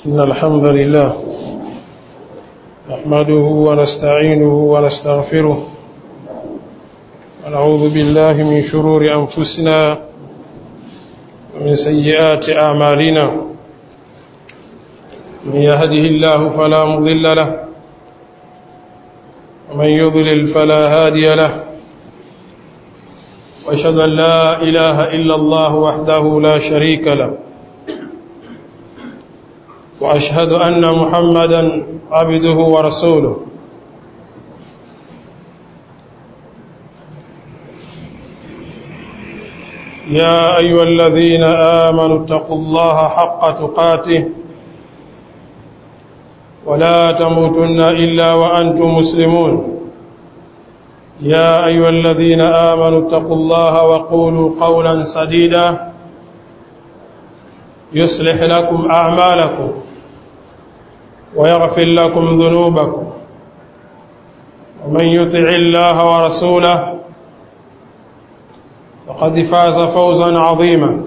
إن الحمد لله نحمده ونستعينه ونستغفره ونعوذ بالله من شرور أنفسنا ومن سيئات أعمالنا من يهده الله فلا مضل له ومن يضلل فلا هادي له واشهد ان لا اله الا الله وحده لا شريك له واشهد ان محمدا عبده ورسوله يا ايها الذين امنوا اتقوا الله حق تقاته ولا تموتن الا وانتم مسلمون يا أيها الذين آمنوا اتقوا الله وقولوا قولا سديدا يصلح لكم أعمالكم ويغفر لكم ذنوبكم ومن يطع الله ورسوله فقد فاز فوزا عظيما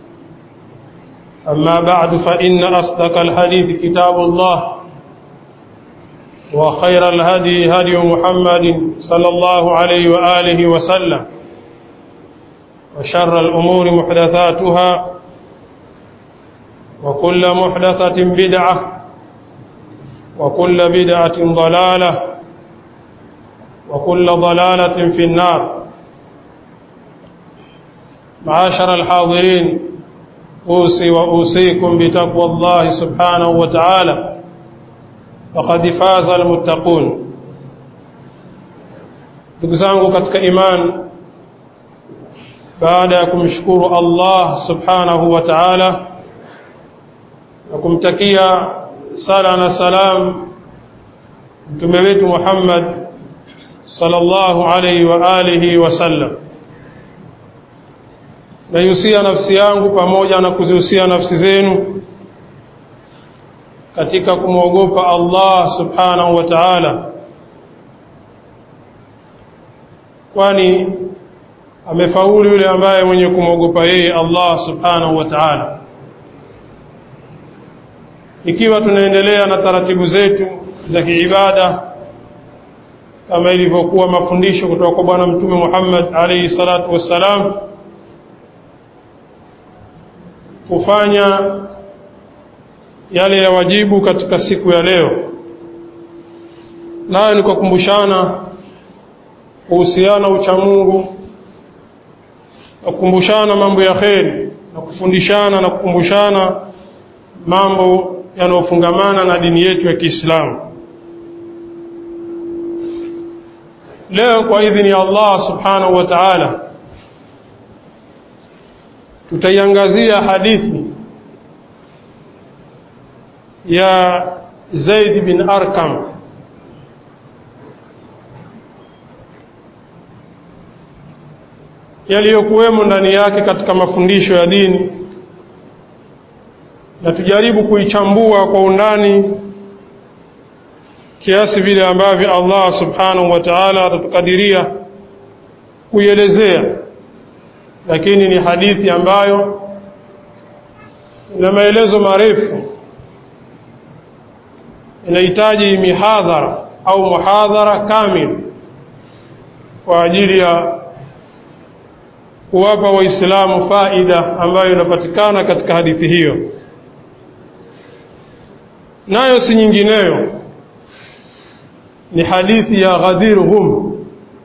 أما بعد فإن أصدق الحديث كتاب الله وخير الهدي هدي محمد صلى الله عليه وآله وسلم وشر الأمور محدثاتها وكل محدثة بدعة وكل بدعة ضلالة وكل ضلالة في النار معاشر الحاضرين أوصي وأوصيكم بتقوى الله سبحانه وتعالى faqad faza almuttaqun ndugu zangu katika iman baada ya kumshukuru Allah subhanahu wa ta'ala na kumtakia sala na salam mtume wetu Muhammad sallallahu alayhi wa alihi wa sallam nayusia nafsi yangu pamoja na kuzihusia nafsi zenu katika kumwogopa Allah subhanahu wa ta'ala kwani amefaulu yule ambaye mwenye kumwogopa yeye Allah subhanahu wa ta'ala ikiwa tunaendelea na taratibu zetu za kiibada kama ilivyokuwa mafundisho kutoka kwa bwana mtume Muhammad alayhi salatu wassalam kufanya yale ya wajibu katika siku ya leo nayo ni kukumbushana kuhusiana uchamungu na kukumbushana mambo ya kheri na kufundishana na kukumbushana mambo yanayofungamana na dini yetu ya Kiislamu leo kwa idhini ya Allah subhanahu wa ta'ala tutaiangazia hadithi ya Zaid bin Arkam yaliyokuwemo ndani yake katika mafundisho ya dini na tujaribu kuichambua kwa undani kiasi vile ambavyo Allah subhanahu wa ta'ala atatukadiria kuielezea lakini ni hadithi ambayo ina maelezo marefu inahitaji mihadhara au muhadhara kamil kwa ajili ya kuwapa waislamu faida ambayo inapatikana katika hadithi hiyo nayo si nyingineyo ni hadithi ya Ghadir Hum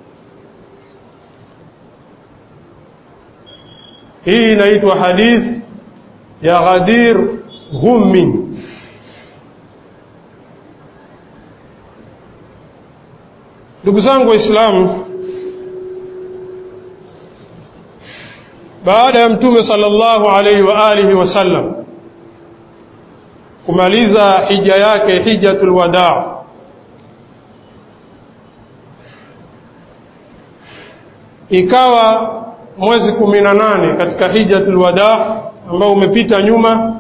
hii inaitwa hadithi ya Ghadir Hummin ndugu zangu waislamu baada ya mtume sallallahu alaihi wa alihi wasallam kumaliza hija yake hijjatul wadaa ikawa mwezi kumi na nane katika hijjatul wadaa ambao umepita nyuma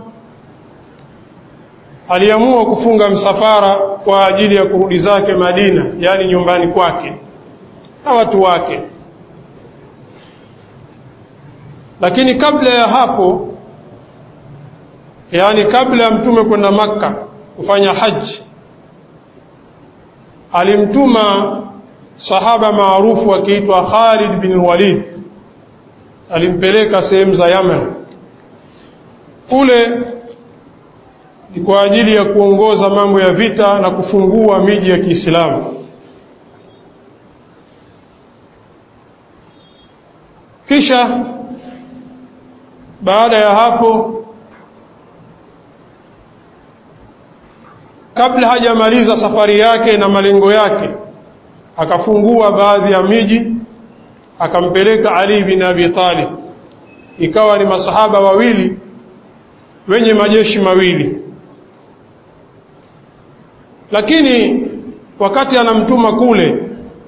aliamua kufunga msafara kwa ajili ya kurudi zake Madina, yaani nyumbani kwake na watu wake. Lakini kabla ya hapo yaani kabla ya mtume kwenda Makka kufanya haji alimtuma sahaba maarufu akiitwa Khalid bin Walid alimpeleka sehemu za Yemen kule ni kwa ajili ya kuongoza mambo ya vita na kufungua miji ya Kiislamu kisha baada ya hapo kabla hajamaliza safari yake na malengo yake akafungua baadhi ya miji akampeleka Ali bin Abi Talib ikawa ni masahaba wawili wenye majeshi mawili lakini wakati anamtuma kule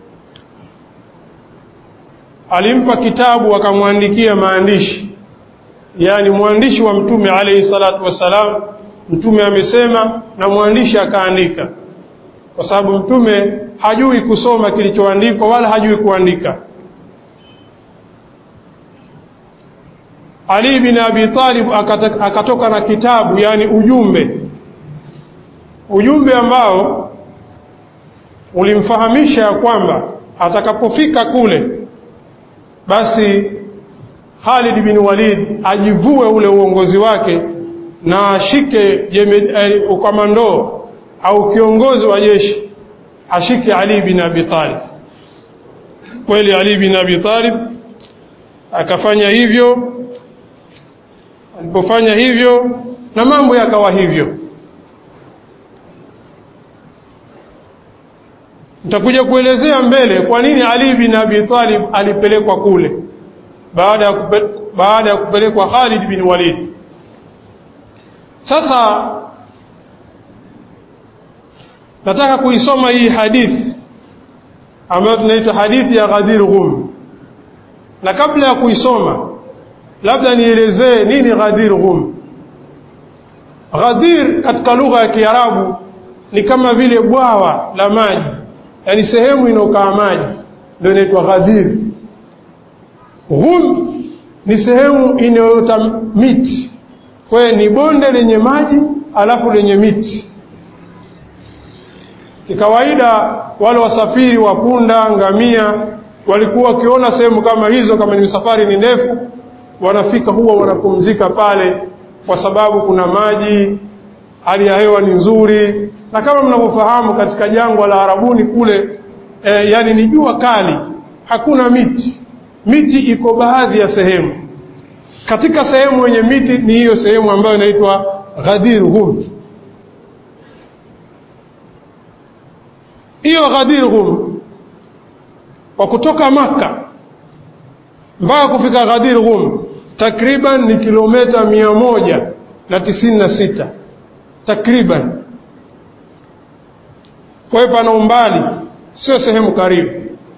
alimpa kitabu akamwandikia maandishi yani mwandishi wa mtume alayhi salatu wassalam mtume amesema na mwandishi akaandika kwa sababu mtume hajui kusoma kilichoandikwa wala hajui kuandika Ali bin Abi Talib akatoka na kitabu yani ujumbe ujumbe ambao ulimfahamisha ya kwamba atakapofika kule basi Khalid bin Walid ajivue ule uongozi wake na ashike eh, ukamando au kiongozi wa jeshi ashike Ali bin Abi Talib. Kweli Ali bin Abi Talib akafanya hivyo. Alipofanya hivyo na mambo yakawa hivyo. Nitakuja kuelezea mbele kwa nini Ali bin Abi Talib alipelekwa kule baada ya kupe, baada ya kupelekwa Khalid bin Walid. Sasa nataka kuisoma hii hadithi ambayo tunaitwa hadithi ya Ghadir Ghum, na kabla ya kuisoma, labda nielezee nini Ghadir Ghum. Ghadir katika lugha ya Kiarabu ni kama vile bwawa la maji, yaani sehemu inayokaa maji ndio inaitwa Ghadir. Ghum ni sehemu inayoota miti, kwa hiyo ni bonde lenye maji alafu lenye miti. Kikawaida wale wasafiri wa punda, ngamia walikuwa wakiona sehemu kama hizo, kama ni safari ni ndefu, wanafika huwa wanapumzika pale, kwa sababu kuna maji, hali ya hewa ni nzuri, na kama mnavyofahamu katika jangwa la Arabuni kule e, yani ni jua kali, hakuna miti. Miti iko baadhi ya sehemu. Katika sehemu yenye miti ni hiyo sehemu ambayo inaitwa Ghadir Hum. Hiyo Ghadir Hum kwa kutoka Maka mpaka kufika Ghadir Hum takriban ni kilomita mia moja na tisini na sita takriban. Kwa hiyo pana umbali, sio sehemu karibu.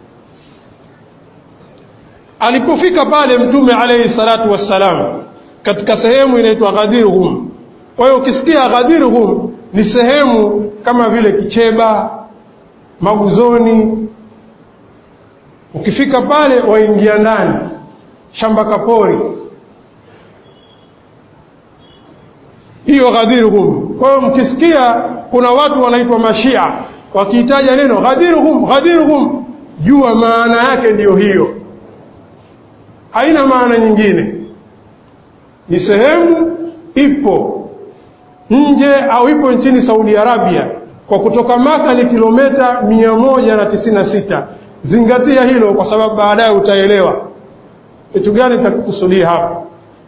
Alipofika pale Mtume alayhi salatu wassalam katika sehemu inaitwa Ghadir Hum. Kwa hiyo ukisikia Ghadir Hum ni sehemu kama vile Kicheba, Maguzoni. Ukifika pale waingia ndani shamba kapori, hiyo Ghadir Hum. Kwa hiyo mkisikia kuna watu wanaitwa Mashia wakiitaja neno Ghadir Hum, Ghadir Hum, jua maana yake ndiyo hiyo haina maana nyingine. Ni sehemu ipo nje au ipo nchini Saudi Arabia, kwa kutoka Maka ni kilomita mia moja na tisini na sita. Zingatia hilo kwa sababu baadaye utaelewa kitu gani nitakukusudia hapa.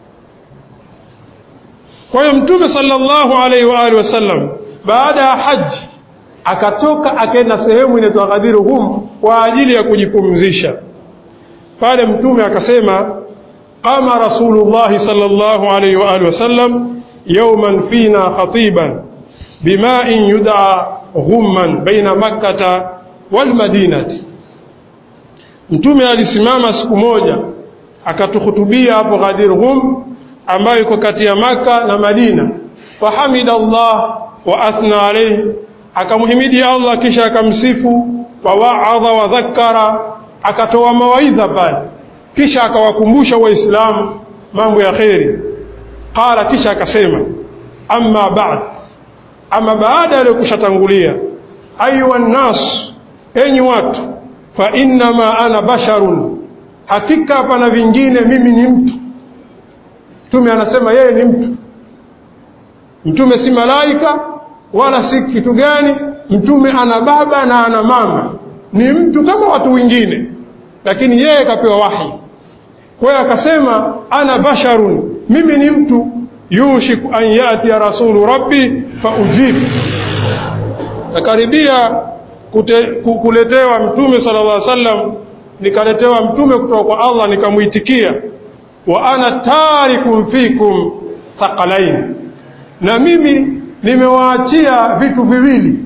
Kwa hiyo Mtume sallallahu alaihi wa alihi wasallam baada ya haji akatoka akaenda sehemu inaitwa Ghadir Hum kwa ajili ya kujipumzisha pale mtume akasema qama rasulullah sallallahu alayhi wa alihi wasallam yawman fina khatiban bima'in yud'a ghumman baina makkata wal madinati mtume alisimama siku moja akatuhutubia hapo Ghadir Ghum ambayo iko kati ya maka na Madina fahamida Allah wa athna alayhi akamhimidi Allah kisha akamsifu wa wa'adha wa dhakkara akatoa mawaidha pale kisha akawakumbusha waislamu mambo ya kheri qala kisha akasema amma ba'd ama baada ya kushatangulia ayuha nnas enyi watu fa innama ana basharun hakika hapana vingine mimi ni mtu mtume anasema yeye ni mtu mtume si malaika wala si kitu gani mtume ana baba na ana mama ni mtu kama watu wengine lakini yeye kapewa wahi kwa hiyo akasema ana basharun mimi ni mtu yushiku an yati ya rasulu rabbi fa ujib nakaribia kuletewa mtume sallallahu alaihi wasallam nikaletewa mtume kutoka kwa Allah nikamuitikia wa ana tarikum fikum thaqalain na mimi nimewaachia vitu viwili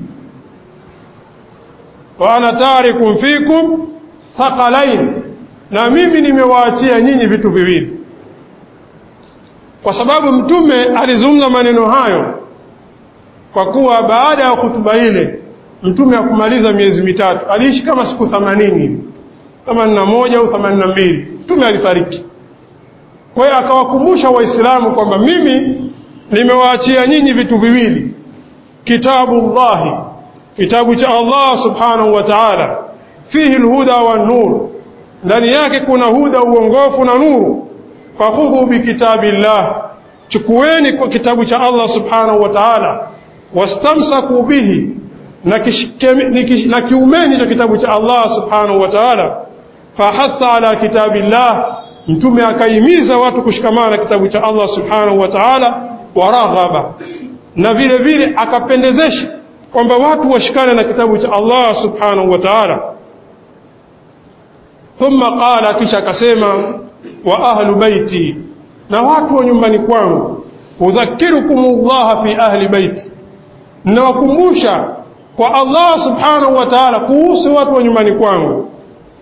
wa ana tarikum fikum thaqalain na mimi nimewaachia nyinyi vitu viwili kwa sababu mtume alizungumza maneno hayo kwa kuwa baada ya hutuba ile mtume hakumaliza miezi mitatu aliishi kama siku 80 hivi 81 au 82 mtume alifariki kwa hiyo akawakumbusha waislamu kwamba mimi nimewaachia nyinyi vitu viwili kitabu llahi kitabu cha Allah subhanahu wa ta'ala fihi alhuda wan nur ndani yake kuna huda uongofu na nuru fakhudhu bikitabillah chukueni kwa kitabu cha Allah subhanahu wa ta'ala wastamsaku bihi na kiumeni cha kitabu cha Allah subhanahu wa ta'ala fahatha ala kitabillah mtume akaimiza watu kushikamana na kitabu cha Allah subhanahu wa ta'ala waraghaba na vile vile akapendezesha kwamba watu washikane na kitabu cha Allah subhanahu wa ta'ala thumma qala kisha akasema wa ahlu baiti na watu wa nyumbani kwangu udhakirukum Allah fi ahli baiti nawakumbusha kwa Allah subhanahu wa ta'ala kuhusu watu wa nyumbani kwangu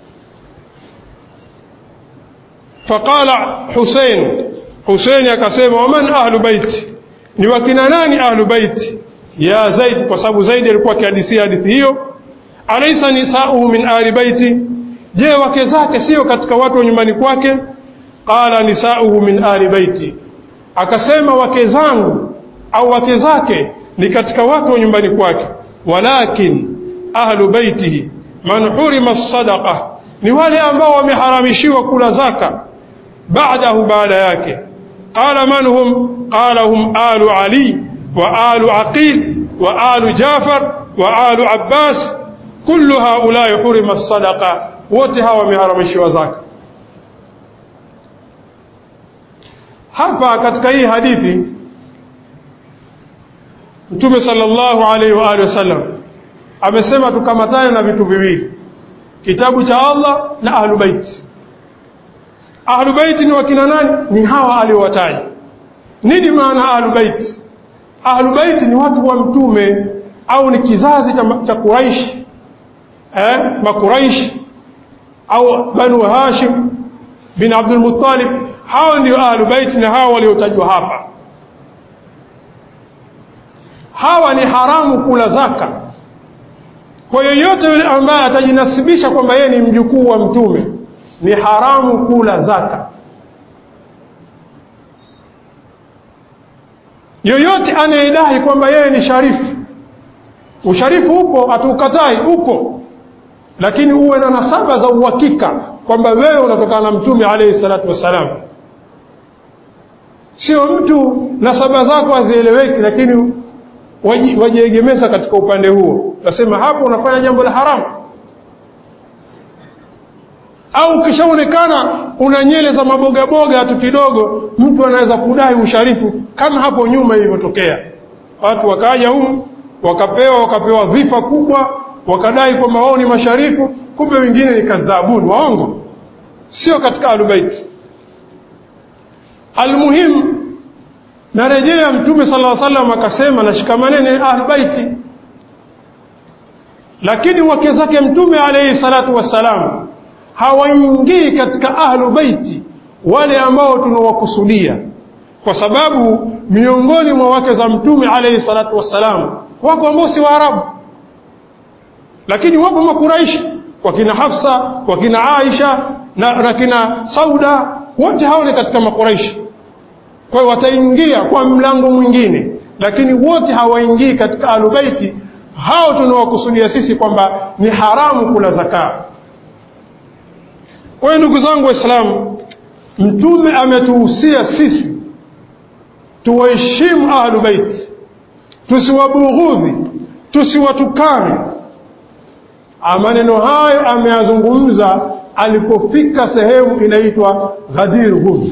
faqala Hussein Hussein akasema waman ahlu baiti ni wakina nani ahlu baiti ya Zaid kwa sababu Zaid alikuwa akihadithia hadithi hiyo alaysa nisa'uhu min ahli baiti je wake zake sio katika watu wa nyumbani kwake qala nisa'uhu min ahli baiti akasema wake zangu au wake zake ni katika watu wa nyumbani kwake walakin ahlu baitihi man hurima sadaqa ni wale ambao wameharamishiwa kula zaka baadahu baada yake qala man hum qala hum alu ali wa alu aqil wa alu jafar wa alu abbas kullu haulai hurima sadaqa wote hawa wameharamishiwa zaka hapa katika hii hadithi Mtume sallallahu alaihi wa alihi wasallam amesema tukamatane na vitu viwili kitabu cha Allah na ahlubait ahlubait ni wakina nani ni hawa aliowataja nini maana ahlubait ahlubait ni watu wa mtume au ni kizazi cha, cha Quraish eh makuraish au banu Hashim bin Abdul Muttalib hao ndio ahlubait na hao waliotajwa hapa hawa ni haramu kula zaka kwa yoyote yule ambaye atajinasibisha kwamba yeye ni mjukuu wa mtume ni haramu kula zaka yoyote anayedai kwamba yeye ni sharifu usharifu upo hatuukatai upo lakini uwe na nasaba za uhakika kwamba wewe unatokana na mtume alayhi salatu wassalam sio mtu nasaba zako hazieleweki lakini wajiegemeza katika upande huo utasema hapo unafanya jambo la haramu au ukishaonekana una nyele za mabogaboga tu kidogo mtu anaweza kudai usharifu kama hapo nyuma ilivyotokea watu wakaja humu wakapewa wakapewa dhifa kubwa wakadai kwamba wao ni masharifu kumbe wengine ni kadhabuni waongo sio katika alubaiti almuhimu narejea mtume sallallahu alaihi wasallam akasema nashikamaneni ahlbaiti lakini wake zake mtume alayhi salatu wassalam hawaingii katika ahlu baiti wale ambao tunawakusudia kwa sababu miongoni mwa wake za mtume alayhi salatu wassalam wako ambao si waarabu lakini wapo makuraishi wakina hafsa wakina aisha na, na kina sauda wote hao ni katika makuraishi kwa hiyo wataingia kwa mlango mwingine lakini wote hawaingii katika alubaiti hao tunawakusudia sisi kwamba ni haramu kula zakaa kwa hiyo ndugu zangu waislamu mtume ametuhusia sisi tuwaheshimu ahlu baiti tusiwabughudhi tusiwatukane maneno hayo ameyazungumza alipofika sehemu inaitwa Ghadir Hum.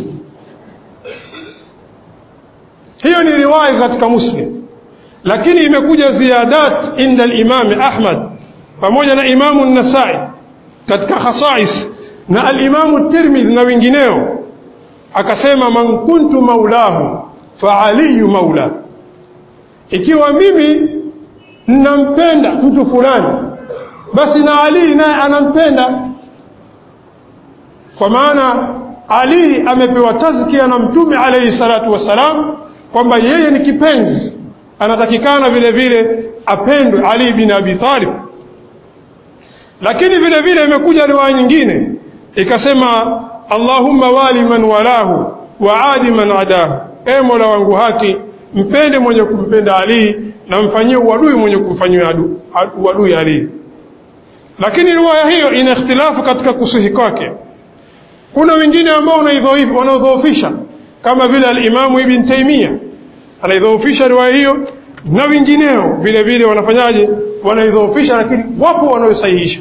Hiyo ni riwaya katika Muslim, lakini imekuja ziyadat inda al-Imam Ahmad pamoja na Imamu Nasai katika khasais na al-Imamu Tirmidhi na wengineo, akasema man kuntu maulahu fa aliyu maula, ikiwa mimi ninampenda mtu fulani, basi na Ali naye anampenda kwa maana Ali amepewa tazkia na Mtume alayhi salatu wassalam kwamba yeye ni kipenzi, anatakikana vile vile apendwe Ali bin Abi Talib. Lakini vile vile imekuja riwaya nyingine ikasema, Allahumma wali man walahu wa adi man adahu, e Mola wangu haki, mpende mwenye kumpenda Ali na mfanyie uadui mwenye kumfanyia uadui Ali. Lakini riwaya hiyo ina ikhtilafu katika kusihi kwake kuna wengine ambao wanaodhoofisha kama vile alimamu Ibn Taymiyyah anaidhoofisha riwaya hiyo, na wengineo vile vile wanafanyaje? Wanaidhoofisha, lakini wapo wanaosahihisha.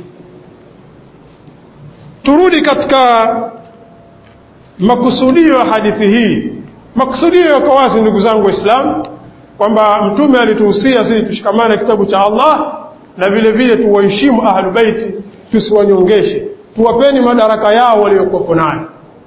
Turudi katika makusudio ya hadithi hii. Makusudio yako wazi, ndugu zangu Waislamu, kwamba Mtume alituhusia sisi tushikamane kitabu cha Allah na vile vile tuwaheshimu ahlu baiti, tusiwanyongeshe tuwapeni madaraka yao waliokuwepo nayo.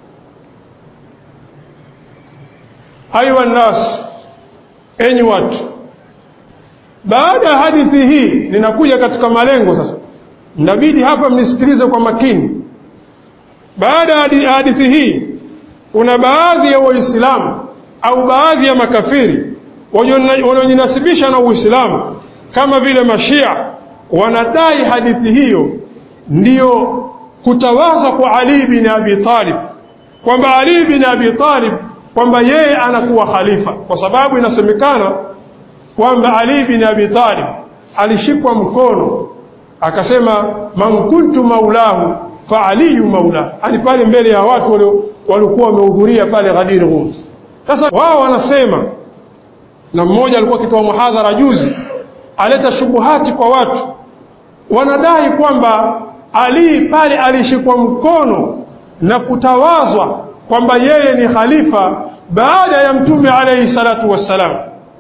Ayuha nnas, enyi watu, baada ya hadithi hii ninakuja katika malengo sasa. Inabidi hapa mnisikilize kwa makini. Baada ya hadithi hii, kuna baadhi ya Waislamu au baadhi ya makafiri wanaojinasibisha na Uislamu kama vile Mashia wanadai hadithi hiyo ndiyo kutawaza kwa Ali bin Abi Talib kwamba Ali bin Abi Talib kwamba yeye anakuwa khalifa, kwa sababu inasemekana kwamba Ali bin Abi Talib alishikwa mkono akasema, man kuntu maulahu fa aliyu maula, ani pale mbele ya watu waliokuwa wamehudhuria pale Ghadir Hum. Sasa wao wanasema, na mmoja alikuwa akitoa muhadhara juzi, aleta shubuhati kwa watu, wanadai kwamba ali pale alishikwa mkono na kutawazwa kwamba yeye ni khalifa baada ya mtume alayhi salatu wassalam,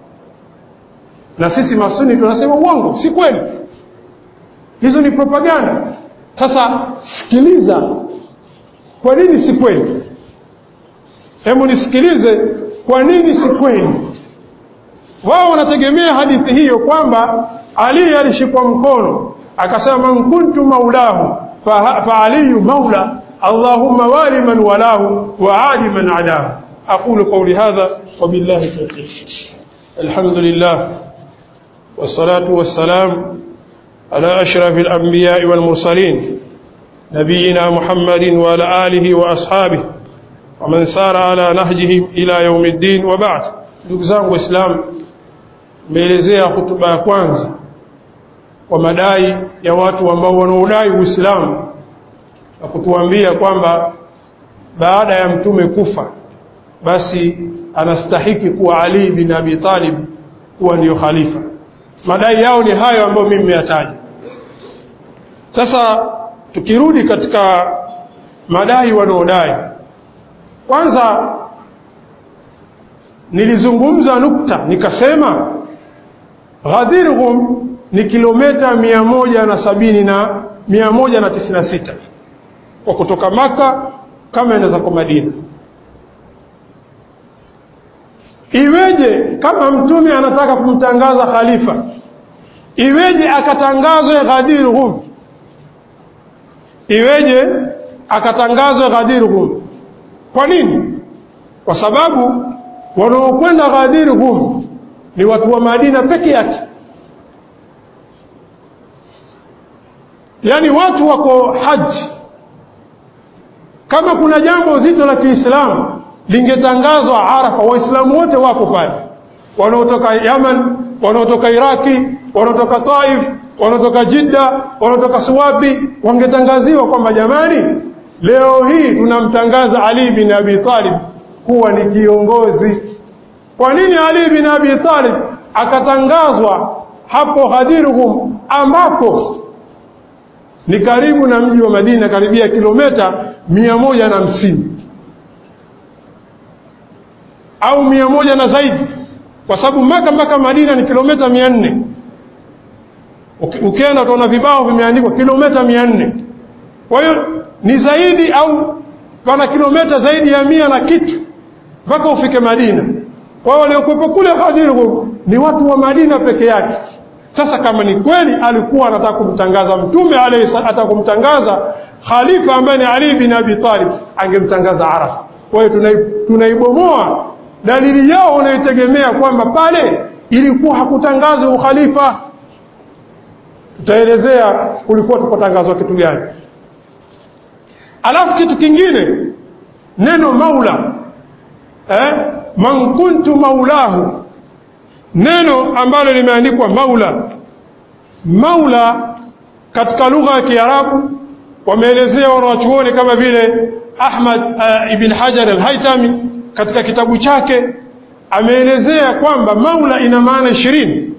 na sisi masuni tunasema uongo, si kweli, hizo ni propaganda. Sasa sikiliza, kwa nini si kweli? Hebu nisikilize, kwa nini si kweli? Wao wanategemea hadithi hiyo kwamba Ali alishikwa mkono akasema man kuntu maulahu fa, fa aliyu maula allahumma wali man walahu wa adi man adahu aqulu qawli hadha wa billahi tawfiq alhamdulillah wassalatu wassalam ala ashrafil anbiya'i wal mursalin نبينا محمد وعلى آله وأصحابه ومن سار على نهجهم إلى يوم الدين وبعد ndugu zangu waislamu meelezea hutuba ya kwanza kwa madai ya watu ambao wanaodai Uislamu na kutuambia kwamba baada ya mtume kufa basi anastahiki kuwa Ali bin Abi Talib kuwa ndiyo khalifa. Madai yao ni hayo ambayo mimi nimeyataja. Sasa tukirudi katika madai wanaodai, kwanza nilizungumza nukta nikasema Ghadir Hum ni kilomita mia moja na sabini na mia moja na tisini na sita kwa kutoka Maka kama inaweza kwa Madina. Iweje kama mtume anataka kumtangaza khalifa, iweje akatangazwe Ghadir Hum? Iweje akatangazwe Ghadir Hum? Kwa nini? Kwa sababu wanaokwenda Ghadir Hum ni watu wa Madina peke yake. yaani watu wako haji. Kama kuna jambo zito la Kiislamu lingetangazwa Arafa, Waislamu wote wako pale, wanaotoka Yaman, wanaotoka Iraki, wanaotoka Taif, wanaotoka Jidda, wanaotoka Suwabi, wangetangaziwa kwamba jamani, leo hii tunamtangaza Ali bin Abi Talib kuwa ni kiongozi. Kwa nini Ali bin Abi Talib akatangazwa hapo Ghadirhum ambako ni karibu na mji wa Madina, karibia kilomita mia moja na hamsini au mia moja na zaidi, kwa sababu Maka mpaka Madina ni kilomita mia nne. Ukienda utaona vibao vimeandikwa kilomita mia nne. Kwa hiyo ni zaidi au pana kilomita zaidi ya mia na kitu mpaka ufike Madina. Kwa hiyo waliokuwepo kule Ghadirhum ni watu wa Madina peke yake. Sasa kama ni kweli alikuwa anataka kumtangaza mtume alayhi anataka kumtangaza khalifa ambaye ni Ali bin Abi Talib, angemtangaza Arafa. Kwa hiyo tunaibomoa dalili yao wanayotegemea kwamba pale ilikuwa hakutangaza ukhalifa. Tutaelezea kulikuwa tukotangazwa kitu gani. Alafu kitu kingine, neno maula eh, man kuntu maulahu neno ambalo limeandikwa maula. Maula katika lugha ya Kiarabu wameelezea wanawachuoni kama vile Ahmad uh, ibn Hajar al-Haytami katika kitabu chake ameelezea kwamba maula ina maana ishirini.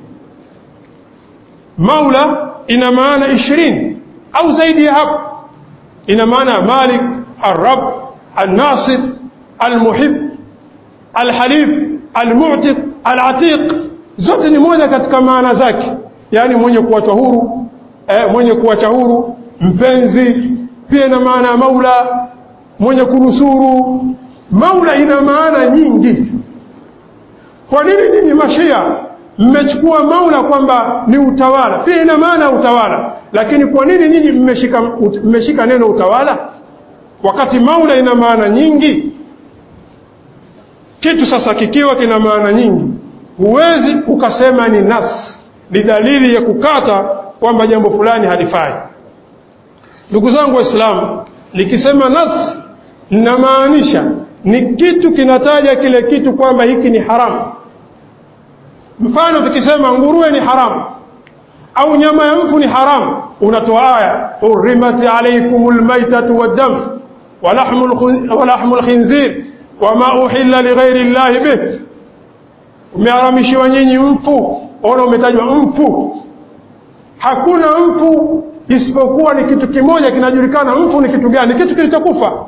Maula ina maana ishirini au zaidi ya hapo. Ina maana Malik, Arab, Al-Nasir, Al-Muhib, Al-Halif, Al-Mu'tiq Al-Atiq zote ni moja katika maana zake, yaani mwenye kuachwa huru eh, mwenye kuacha huru, mpenzi. Pia ina maana ya maula, mwenye kunusuru. Maula ina maana nyingi. Kwa nini nyinyi mashia mmechukua maula kwamba ni utawala? Pia ina maana ya utawala, lakini kwa nini nyinyi mmeshika, mmeshika neno utawala wakati maula ina maana nyingi? Kitu sasa kikiwa kina maana nyingi, huwezi ukasema ni nas, ni dalili ya kukata kwamba jambo fulani halifai. Ndugu zangu Waislamu, nikisema nas ninamaanisha ni kitu kinataja kile kitu kwamba hiki ni haramu. Mfano, tukisema nguruwe ni haramu au nyama ya mfu ni haramu, unatoa aya hurrimat alaykumul maitatu waddam wa lahmul khinzir wama uhilla lighairi llahi bih, umeharamishiwa nyinyi mfu. Ona, umetajwa mfu. Hakuna mfu isipokuwa ni kitu kimoja kinajulikana. Mfu ni kitu gani? Ni kitu kilichokufa.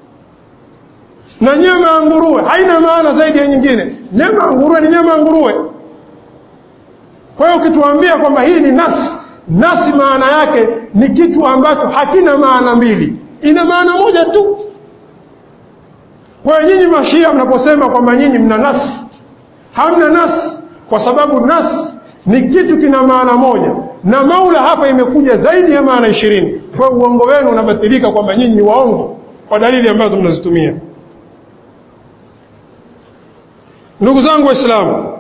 Na nyama ya nguruwe haina maana zaidi ya nyingine. Nyama ya nguruwe ni nyama ya nguruwe. Kwa hiyo ukituambia kwamba hii ni nasi, nasi maana yake ni kitu ambacho hakina maana mbili, ina maana moja tu. Kwa hiyo nyinyi mashia mnaposema kwamba nyinyi mna nas, hamna nas, kwa sababu nas ni kitu kina maana moja, na maula hapa imekuja zaidi ya maana ishirini. Kwa hiyo uongo wenu unabatilika kwamba nyinyi ni waongo kwa dalili ambazo mnazitumia. Ndugu zangu Waislamu,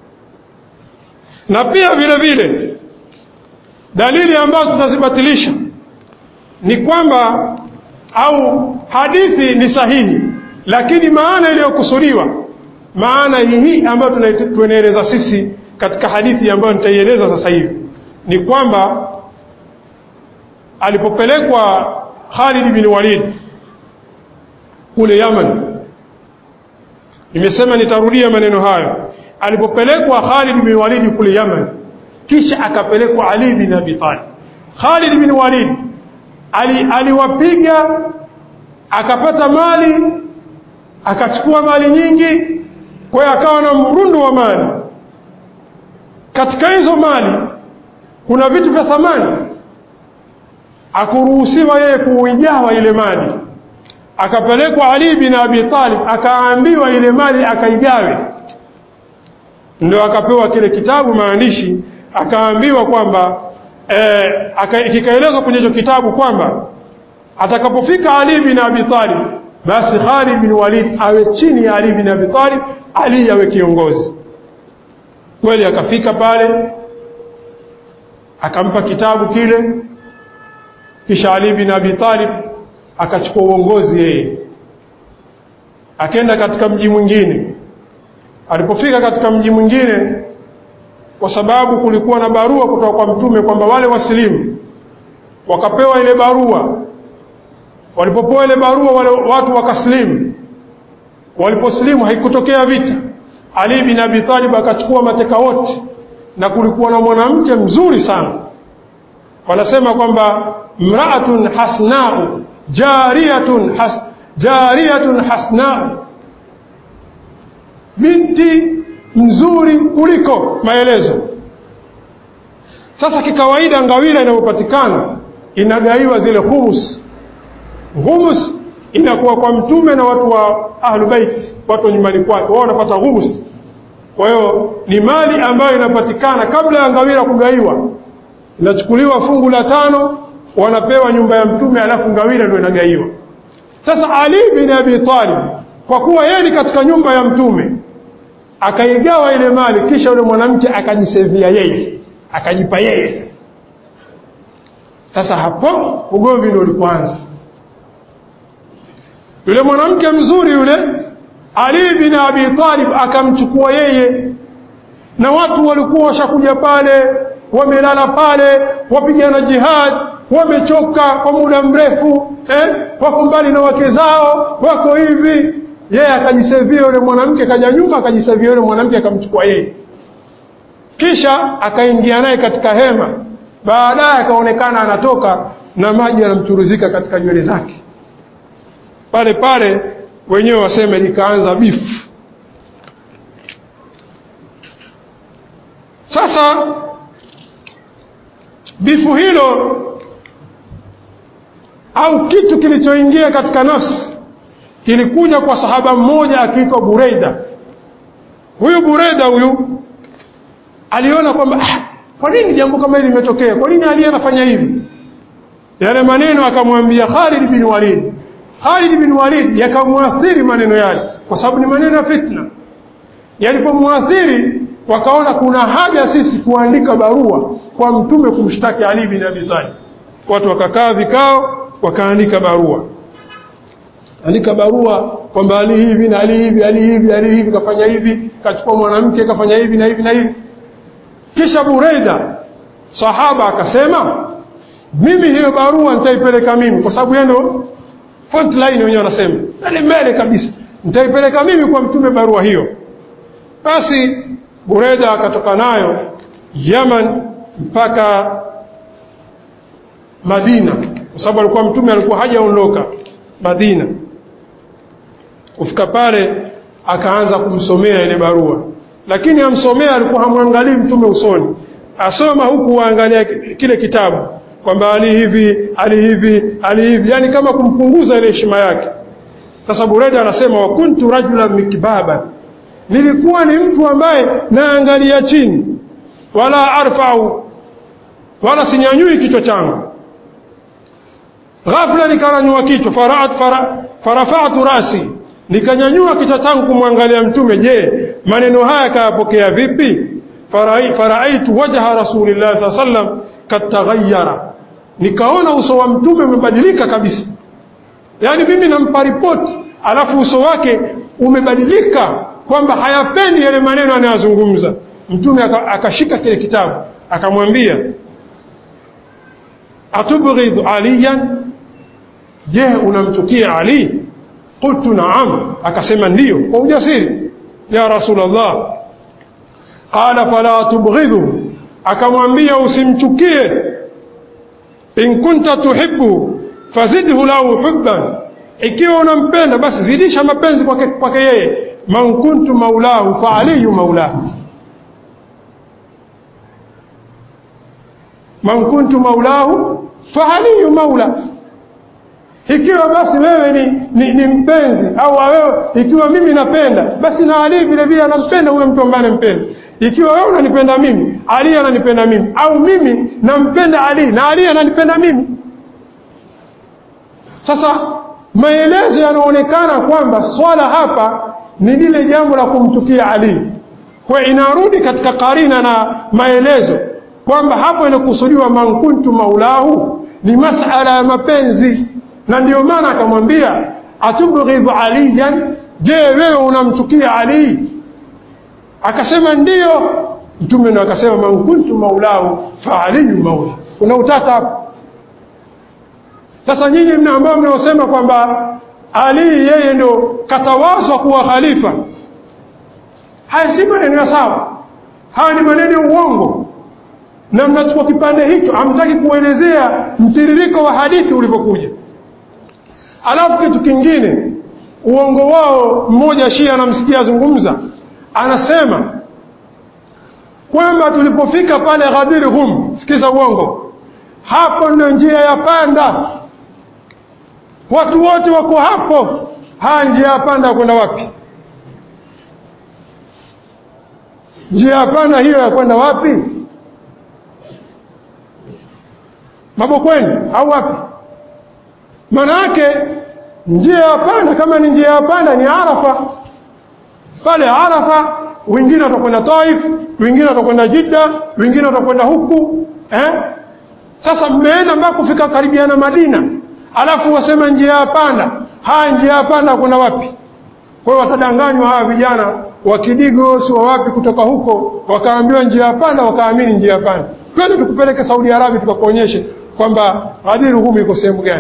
na pia vile vile dalili ambazo tunazibatilisha ni kwamba au hadithi ni sahihi lakini maana iliyokusudiwa maana hii ambayo tunaeleza sisi katika hadithi ambayo nitaieleza sasa hivi ni kwamba alipopelekwa Khalid bin Walid kule Yaman, nimesema nitarudia maneno hayo. Alipopelekwa Khalid bin Walid kule Yaman, kisha akapelekwa Ali bin Abi Talib. Khalid bin Walid ali, aliwapiga akapata mali akachukua mali nyingi, kwa hiyo akawa na mrundo wa mali. Katika hizo mali kuna vitu vya thamani, akuruhusiwa yeye kuigawa ile mali. Akapelekwa Ali bin Abi Talib, akaambiwa ile mali akaigawe, ndio akapewa kile kitabu maandishi, akaambiwa kwamba e, kikaelezwa kwenye hicho kitabu kwamba atakapofika Ali bin Abi Talib basi Khalid bin Walid awe chini ya Ali bin Abi Talib, Ali awe kiongozi. Kweli akafika pale akampa kitabu kile, kisha Ali bin Abi Talib akachukua uongozi yeye, akenda katika mji mwingine, alipofika katika mji mwingine kwa sababu kulikuwa na barua kutoka kwa mtume kwamba wale wasilimu wakapewa ile barua walipopewa ile barua wale watu wakaslimu waliposlimu haikutokea vita ali bin abi talib akachukua mateka wote na kulikuwa na mwanamke mzuri sana wanasema kwamba mraatun hasnau jariyatun has, jariyatun hasnau binti mzuri kuliko maelezo sasa kikawaida ngawira inayopatikana inagaiwa zile humus humus inakuwa kwa mtume na watu wa ahlubait watu wa nyumbani kwake wao wanapata humus kwa hiyo ni mali ambayo inapatikana kabla ya ngawira kugaiwa inachukuliwa fungu la tano wanapewa nyumba ya mtume alafu ngawira ndio inagaiwa sasa ali bin abi talib kwa kuwa yeye ni katika nyumba ya mtume akaigawa ile mali kisha yule mwanamke akajisevia yeye akajipa yeye sasa sasa hapo ugomvi ndio ulipoanza yule mwanamke mzuri yule Ali bin Abi Talib akamchukua yeye na watu walikuwa washakuja pale wamelala pale wapigana jihad wamechoka kwa muda mrefu eh? wako mbali na wake zao wako hivi yeye akajisevia yule mwanamke kaja nyuma akajisevia yule mwanamke akamchukua yeye kisha akaingia naye katika hema baadaye akaonekana anatoka na maji yanamchuruzika katika nywele zake pale pale wenyewe waseme likaanza bifu sasa bifu hilo au kitu kilichoingia katika nafsi kilikuja kwa sahaba mmoja akiitwa Bureida huyu Bureida huyu aliona kwamba ah, kwa nini jambo kama hili limetokea kwa nini Ali anafanya hivi yale maneno akamwambia Khalid bin Walid Khalid bin Walid yakamwathiri maneno yale kwa sababu ni maneno ya fitna yalipomwathiri wakaona kuna haja sisi kuandika barua kwa mtume kumshtaki Ali bin Abi Talib watu wakakaa vikao wakaandika barua andika barua kwamba Ali hivi na Ali hivi Ali hivi Ali hivi kafanya hivi kachukua mwanamke kafanya hivi na hivi na hivi kisha Bureida sahaba akasema mimi hiyo barua nitaipeleka mimi kwa sababu yeye ndo front line wenyewe wanasema mbele mbele kabisa nitaipeleka mimi kwa mtume barua hiyo basi Bureda akatoka nayo Yaman mpaka Madina kwa sababu alikuwa mtume alikuwa hajaondoka Madina kufika pale akaanza kumsomea ile barua lakini amsomea alikuwa hamwangalii mtume usoni asoma huku waangalia kile kitabu kwamba ali hivi ali hivi ali hivi yani kama kumpunguza ile heshima yake sasa Bureda anasema wa kuntu rajulan mikbaba nilikuwa ni mtu ambaye naangalia chini wala arfau wala sinyanyui kichwa changu ghafla nikaranyua kichwa faraat fara, farafatu rasi nikanyanyua kichwa changu kumwangalia mtume je maneno haya kayapokea vipi faraaitu wajha rasulillah saa sallam kataghayyara nikaona uso wa mtume umebadilika kabisa yaani mimi nampa ripoti alafu uso wake umebadilika kwamba hayapendi yale maneno anayozungumza mtume akashika kile kitabu akamwambia atubghidhu aliyan je unamchukia ali qultu naam akasema ndiyo kwa ujasiri ya rasulullah qala fala tubghidhu akamwambia usimchukie in kunta tuhibbu fazidhu lahu hubban ikiwa unampenda basi zidisha mapenzi kwake kwake yeye man kuntu maulahu fa aliyu maulahu man kuntu maulahu fa aliyu maula ikiwa basi wewe ni, ni, ni mpenzi au wewe ikiwa mimi napenda basi na Ali vile vile anampenda huyo mtu ambaye anampenda ikiwa wewe unanipenda mimi Ali ananipenda mimi au mimi nampenda Ali na Ali ananipenda mimi sasa maelezo yanaonekana kwamba swala hapa ni lile jambo la kumtukia Ali kwa inarudi katika karina na maelezo kwamba hapo inakusudiwa man kuntu maulahu ni masala ya mapenzi na ndio maana akamwambia atubghidhu aliyan je wewe unamchukia Ali akasema ndiyo mtume ndo akasema man kuntu maulahu fa aliyu maula kuna utata hapo sasa nyinyi mna ambao mnaosema kwamba ali yeye ndo katawazwa kuwa khalifa haya si maneno ya sawa haya ni maneno ya uongo na mnachukua kipande hicho hamtaki kuelezea mtiririko wa hadithi ulivyokuja alafu kitu kingine uongo wao mmoja shia anamsikia azungumza anasema kwamba tulipofika pale Ghadir Hum sikiza uongo hapo ndio njia ya panda watu wote wako hapo haya njia ya panda kwenda wapi njia ya panda hiyo ya kwenda wapi mabokweni au wapi maana yake njia ya panda kama ni njia ya panda ni arafa pale arafa wengine watakwenda taif wengine watakwenda jidda wengine watakwenda huku eh? sasa mmeenda mpaka kufika karibiana madina alafu wasema njia ya panda haya njia ya panda kuna wapi kwa hiyo watadanganywa hawa vijana wa kidigo si wa wapi kutoka huko wakaambiwa njia ya panda wakaamini njia ya panda twende tukupeleke saudi arabia tukakuonyeshe kwamba Ghadir Hum iko sehemu gani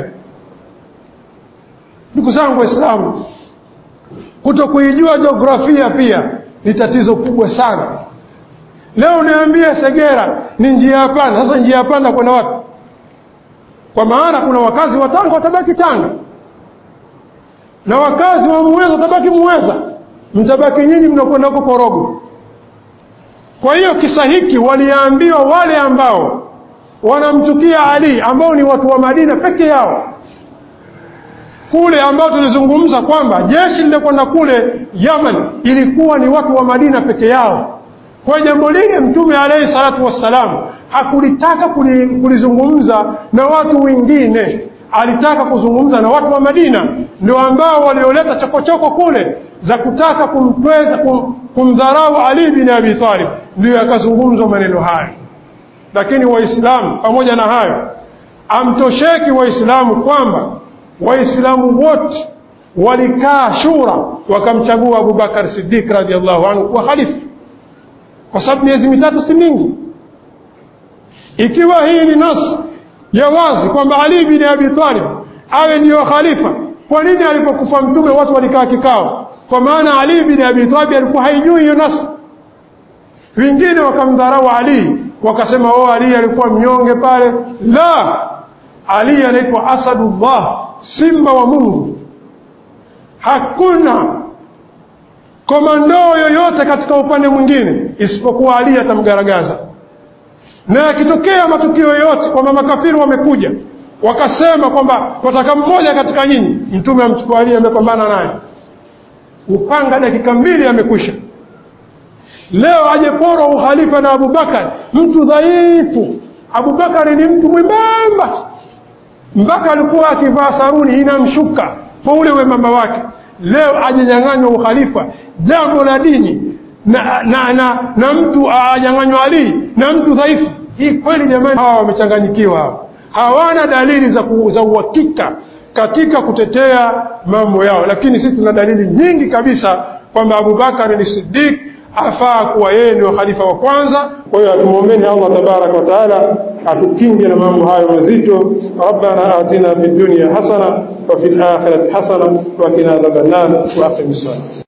ndugu zangu waislamu kuto kuijua jiografia pia ni tatizo kubwa sana leo niambie segera ni njia ya panda sasa njia ya panda kwenda wapi kwa maana kuna wakazi wa tanga watabaki tanga na wakazi wa muweza watabaki muweza mtabaki nyinyi mnakwenda huko korogo kwa hiyo kisa hiki waliambiwa wale ambao wanamchukia ali ambao ni watu wa madina peke yao kule ambao tulizungumza kwamba jeshi lililokwenda kule Yaman ilikuwa ni watu wa Madina peke yao. Kwa jambo lile Mtume alayhi salatu wassalam hakulitaka kulizungumza na watu wengine, alitaka kuzungumza na watu wa Madina, ndio ambao walioleta chokochoko kule za kutaka kumtweza kum, kumdharau Ali bin Abi Talib, ndio yakazungumzwa maneno hayo. Lakini Waislamu pamoja na hayo, amtosheki Waislamu kwamba waislamu wote walikaa shura wakamchagua Abubakar Siddiq radhiallahu anhu kuwa khalifa kwa sababu miezi mitatu si mingi ikiwa hii ni nas ya wazi kwamba Ali bin Abi Talib awe ndiyo khalifa kwa nini alipokufa mtume watu walikaa kikao kwa maana Ali bin Abi Talib alikuwa haijui hiyo nas wengine wakamdharau Ali wakasema oh Ali alikuwa mnyonge pale la Ali anaitwa Asadullah simba wa Mungu. Hakuna komandoo yoyote katika upande mwingine isipokuwa Ali atamgaragaza. Na yakitokea matukio yoyote kwamba makafiri wamekuja wakasema kwamba wataka mmoja katika nyinyi, mtume amchukua Ali, amepambana naye, upanga dakika mbili amekwisha. Leo aje porwa ukhalifa na Abubakar, mtu dhaifu. Abubakar ni mtu mwembamba mpaka alikuwa akivaa saruni inamshuka kwa ule wembamba wake. Leo ajenyang'anywa ukhalifa, jambo la dini na, na, na, na mtu anyang'anywa Ali na mtu dhaifu. Hii kweli jamani, hawa wamechanganyikiwa hawa, hawana dalili za, ku, za uhakika katika kutetea mambo yao, lakini sisi tuna dalili nyingi kabisa kwamba Abubakar ni Siddiq afaa kuwa yeye ndio khalifa wa kwanza. Kwa hiyo atumwombeni Allah tabaraka wa taala atukinge na mambo hayo mazito. Rabbana atina fid dunya hasana wa fil akhirati hasana wa qina adhaban nar wa aqim